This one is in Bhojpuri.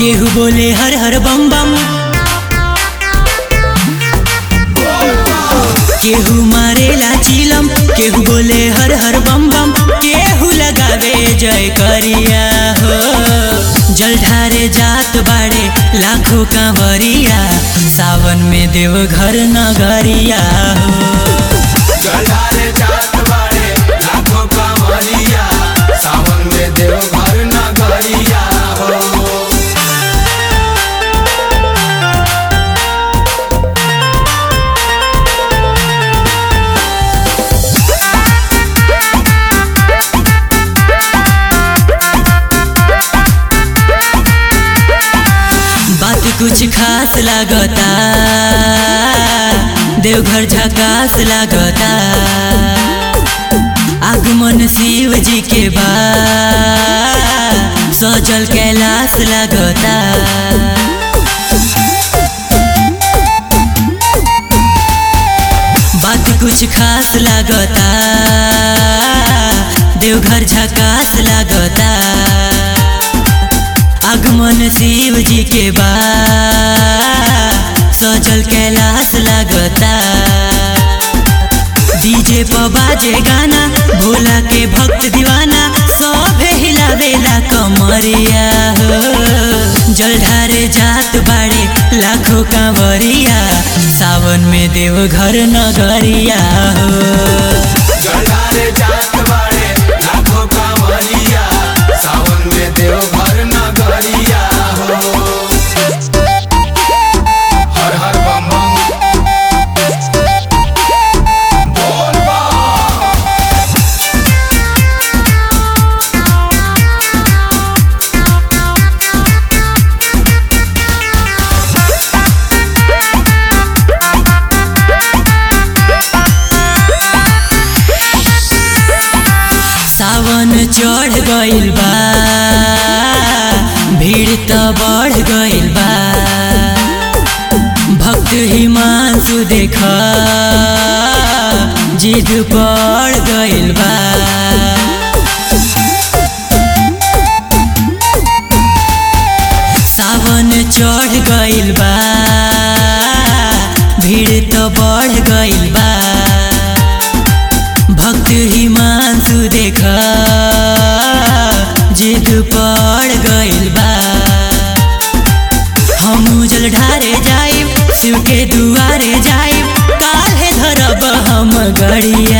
केहू बोले हर हर बम बम केहू मारेला चिलम केहू बोले हर हर बम बम केहू लगावे जय करिया हो जल ढारे जात बाड़े लाखों कांवरिया सावन में देव घर नगरिया हो जलाले जात बाड़े लाखों कांवरिया सावन में देव घर नगरिया हो बात कुछ खास लागता देवघर झकास लागता आगमन शिव जी के बा सजल कैलाश लागता बात कुछ खास लागता देवघर झकास लागता आगमन शिव जी के बा सजल कैलाश लागता डीजे पर बाजे गाना भोला के भक्त दीवाना सब हिलावेला कमरिया हो जल ढारे जात बाड़े लाखों कांवरिया सावन में देव घर नगरिया हो जलाले जात बाड़े लाखों कांवरिया सावन में देव घर नगरिया हो हर हर बम बम बोल बम सावन चढ़ गइल बा भीड़ त बढ़ गइल बा भक्त हिमांशु देख जिद बढ़ गइल बा सावन चढ़ गइल बा भीड़ त बढ़ गइल बा भक्त हिमांशु देख जिद पड़ गइल बा हम जल ढारे जाइब शिव के दुआरे जाइब काहे धरब हम गड़िया